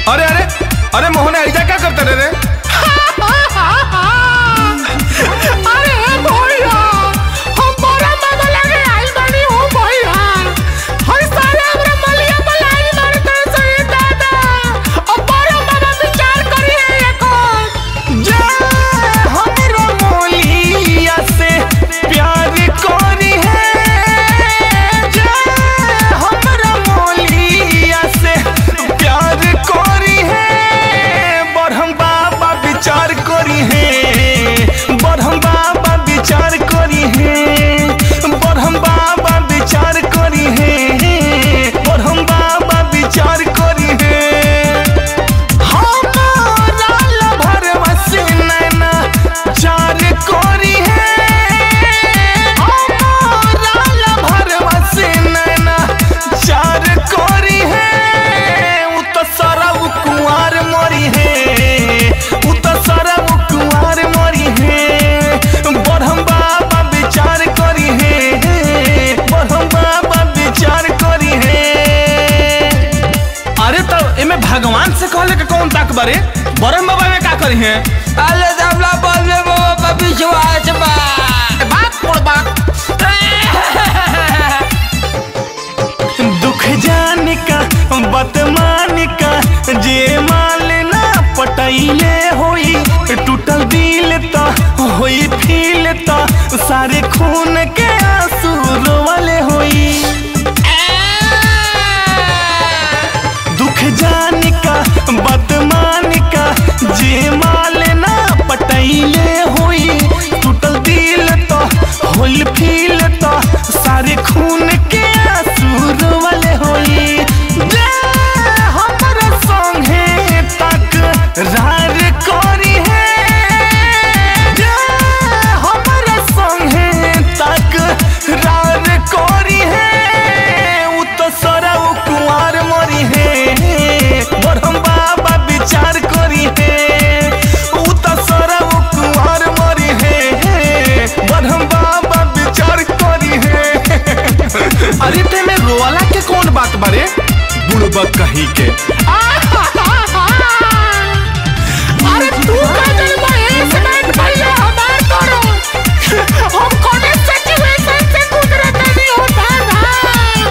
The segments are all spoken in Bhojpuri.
अरे अरे अरे मोहन ऐजा क्या करते रे रे अरे भैया हम बड़ा मजा लगे आई बनी हो भैया हर साल हमरा मलिया मलाई मारते सही दादा अब बड़ा मजा विचार करी है एको जा हमरो मोलिया से प्यार करी है जा हमरो मोलिया से प्यार करी है बरहम बाबा विचार करी है बरहम बाबा विचार करी है बरहम बाबा विचार करी है बरहम बाबा विचार करी है हमारा लभरवा से नैना चार कोरी है हमारा लभरवा से नैना चार कोरी है उ तो सरब कुंवार मोरी है उ तो सरब कुंवार मोरी है बरहम बाबा विचार करी है बरहम बाबा विचार करी है अरे तो एमे भगवान से कहले के कौन ताक बारे बरम बाबा में का करी है अरे सबला बोल में बाबा विश्वास बा बात बोल बात दुख जाने का बतमान का जे माल ना पटैले होई टूटल दिल त होई फील त सारे खून के आंसू रोवले होई दुख जाने का बदमान का जे माल ना पटैले होई टूटल दिल तो होल फील तो सारे खून के आंसू वाले होई जे हमरा संगे तक रार करी है जे हमरा संगे तक रार करी है उ तो सरौ कुंवार मरी है बरहम बाबा विचार करी है उ तो सरौ कुंवार मरी है बरहम बाबा विचार करी है अरे ते में रोवाला के कौन बात बारे बुड़बक कहीं के अरे तू का जन्म है इसमें भैया हमार करो हम कोने सिचुएशन से गुजरत नहीं होता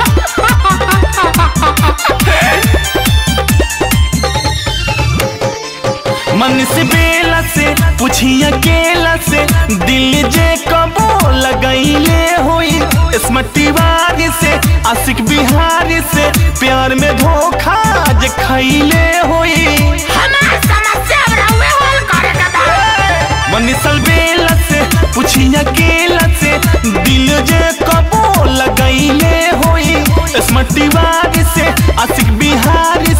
मन से बेला से पूछी अकेला से दिल जे कबो लगैले होई स्मृति वारी से आशिक बिहारी से प्यार में धोखा जे खैले होई हमार समस्या रहुए हल करे के बा मनीषल बेला से पूछी अकेला से दिल जे कबो लगैले होई स्मृति वारी से आशिक बिहारी